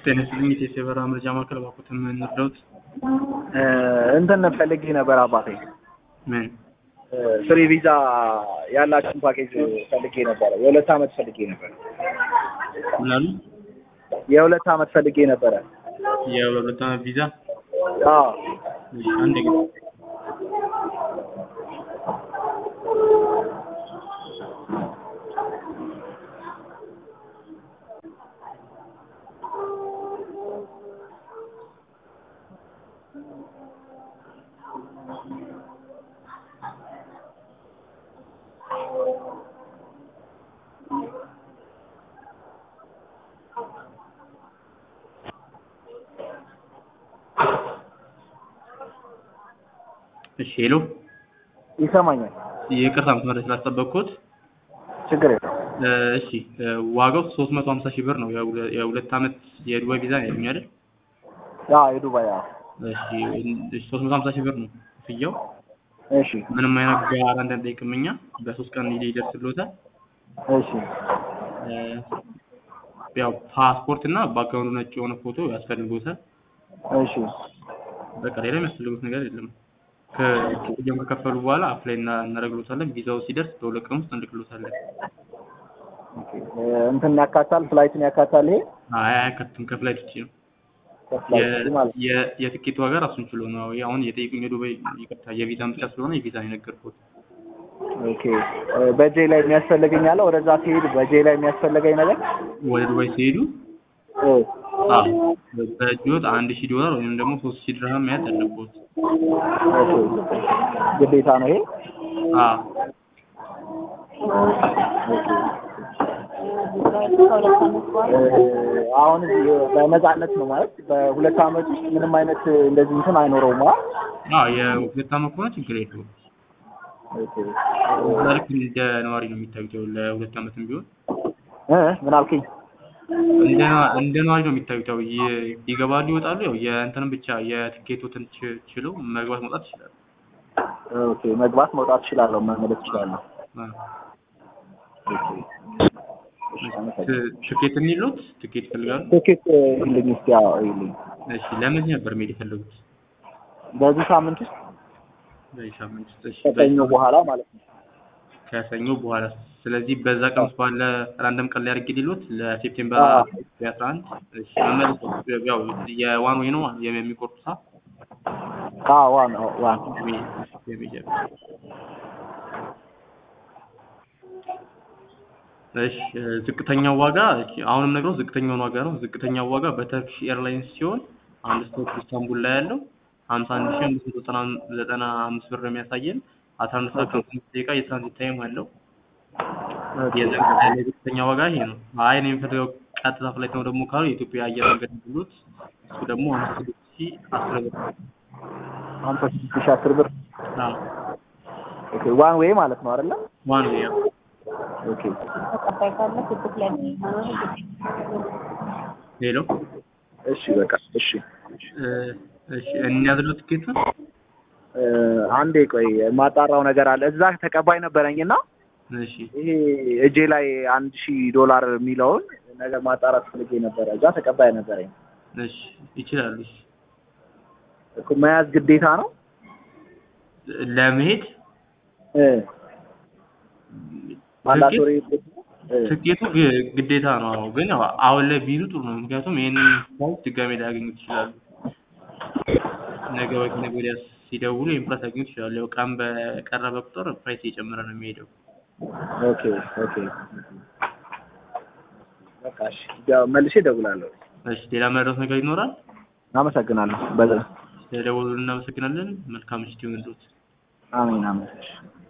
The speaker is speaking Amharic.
ጤና ይስጥልኝ የኢትዮ የበረራ መረጃ ማዕከል እባክዎትን ምን እንርዳዎት? እንትን ፈልጌ ነበር አባቴ ምን ፍሪ ቪዛ ያላችሁን ፓኬጅ ፈልጌ ነበረ። የሁለት ዓመት ፈልጌ ነበረ። ምን አሉ? የሁለት ዓመት ፈልጌ ነበረ። የሁለት ዓመት ቪዛ አዎ እሺ፣ አንድ ጊዜ እሺ፣ ሄሎ ይሰማኛል። ይቅርታ መስመር ላይ ስላስጠበቅኩት። ችግር የለም። እ፣ እሺ እ፣ ዋጋው 350 ሺህ ብር ነው። የሁለ- የሁለት ዓመት የዱባይ ቪዛ ነው ያሉኝ አይደል? አዎ የዱባይ አዎ። እሺ፣ እሺ 350 ሺህ ብር ነው ክፍያው። እሺ ምንም አይነት ጋር አንጠይቅም እኛ በሶስት ቀን ይደርስልዎታል። እሺ እ፣ ያው ፓስፖርት እና ባክግራውንዱ ነጭ የሆነ ፎቶ ያስፈልጎታል። እሺ በቃ ሌላ የሚያስፈልጉት ነገር የለም። ከክፍያውን ከከፈሉ በኋላ አፕላይ እና እናደርግሎታለን። ቪዛው ሲደርስ በሁለት ቀን ውስጥ እንልክሎታለን። ኦኬ። እ፣ እንትን ያካታል ፍላይትን ያካታል ይሄ አይ አያካትም፣ ከፍላይት ውጪ ነው። ከፍላይት ማለት ነው። የ- የትኬት ዋጋ ራሱን ችሎ ነው። አሁን የጠየቁኝ የዱባይ ይቅርታ፣ የቪዛን ብቻ ስለሆነ የቪዛ ነው የነገርኩት። ኦኬ እ፣ በእጄ ላይ የሚያስፈልገኝ አለ ወደዛ ሲሄድ በእጄ ላይ የሚያስፈልገኝ ነገር ወደ ዱባይ ሲሄዱ እ፣ አዎ በእጅዎት አንድ ሺህ ዶላር ወይም ደግሞ ሶስት ሺህ ድርሃም መያዝ አለብዎት። ኦኬ። ግዴታ ነው ይሄ አዎ እ፣ አሁን እዚህ በነፃነት ነው ማለት በሁለት ዓመት ውስጥ ምንም አይነት እንደዚህ እንትን አይኖረውም ማለት አዎ የሁለት ዓመት ከሆነ ችግር የለውም። ኦኬ። እዛ ልክ እንደ ነዋሪ ነው የሚታዩት። ያው ለሁለት ዓመትም ቢሆን እ፣ ምን አልከኝ? እንደ ነዋ- እንደ ነዋሪ ነው የሚታዩት። ያው ይ- ይገባሉ፣ ይወጣሉ። ያው የእንትንም ብቻ የትኬቶትን ች- ችለው መግባት መውጣት ይችላሉ። ኦኬ መግባት መውጣት እችላለሁ፣ መመለስ እችላለሁ። አዎ። ኦኬ። ት- ትኬት የሚሉት ትኬት ይፈልጋሉ? ትኬት ይልኝ እስኪ ያው ይልኝ እሺ ለምን ነበር መሄድ የፈለጉት? በዚህ ሳምንት ውስጥ በዚህ ሳምንት ውስጥ እሺ፣ ከሰኞ በኋላ ማለት ነው። ከሰኞ በኋላ ስለዚህ በዛ ቀን ውስጥ ባለ ራንደም ቀን ላይ አድርጌ ሊሉት ለሴፕቴምበር አዎ። አስራ አንድ እሺ መመለስ ያው የዋን ወይ ነው የሚቆርጡ ሳ አዎ ዋን ዋን እሺ ዝቅተኛው ዋጋ እሺ፣ አሁንም ነግረው ዝቅተኛውን ዋጋ ነው። ዝቅተኛው ዋጋ በተርኪሽ ኤርላይንስ ሲሆን አንድ ስቶፕ ኢስታንቡል ላይ ያለው ሀምሳ አንድ ሺህ አምስት መቶ ዘጠና ዘጠና አምስት ብር ነው የሚያሳየን። አስራ አንድ ሰዓት ከአምስት ደቂቃ የትራንዚት ታይም አለው። የዘ- የዝቅተኛ ዋጋ ይሄ ነው። አይ እኔ የምፈልገው ቀጥታ ፍላይት ነው ደግሞ ካሉ የኢትዮጵያ አየር መንገድ ብሎት እሱ ደግሞ ሀምሳ ስድስት ሺህ አስር ብር ሀምሳ ስድስት ሺህ አስር ብር አዎ ኦኬ ዋን ዌይ ማለት ነው አይደለም? ዋን ዌይ ያው ኦኬ ተቀባይ ካለ ስድስት ላይ መኖር ሌሎ እሺ በቃ እሺ እ፣ እሺ እንያዝለው ትኬቱን እ፣ አንዴ ቆይ የማጣራው ነገር አለ። እዛ ተቀባይ ነበረኝና እሺ ይሄ እጄ ላይ አንድ ሺህ ዶላር የሚለውን ነገር ማጣራት ፈልጌ ነበረ። እዛ ተቀባይ ነበረኝ እሺ ይችላሉ። እሺ እኮ መያዝ ግዴታ ነው ለመሄድ እ ማንዳቶሪ እ፣ ትኬቱ ግ- ግዴታ ነው። አዎ ግን ያው አሁን ላይ ቢይዙ ጥሩ ነው። ምክንያቱም ይሄንን ፕራይስ ድጋሜ ሊያገኙት ይችላሉ። ነገ ወይ ከነገ ወዲያ ሲደውሉ ይሄን ፕራይስ ሊያገኙት ይችላሉ። ያው ቀን በቀረበ ቁጥር ፕራይስ እየጨመረ ነው የሚሄደው። ኦኬ ኦኬ በቃ እሺ ያው መልሼ እደውላለሁ። እሺ ሌላ መረዳት ነገር ይኖራል? አመሰግናለሁ። በዛ ስለደወሉ እናመሰግናለን። መልካም ምሽት ይሁንልዎት። አሜን አሜን። እሺ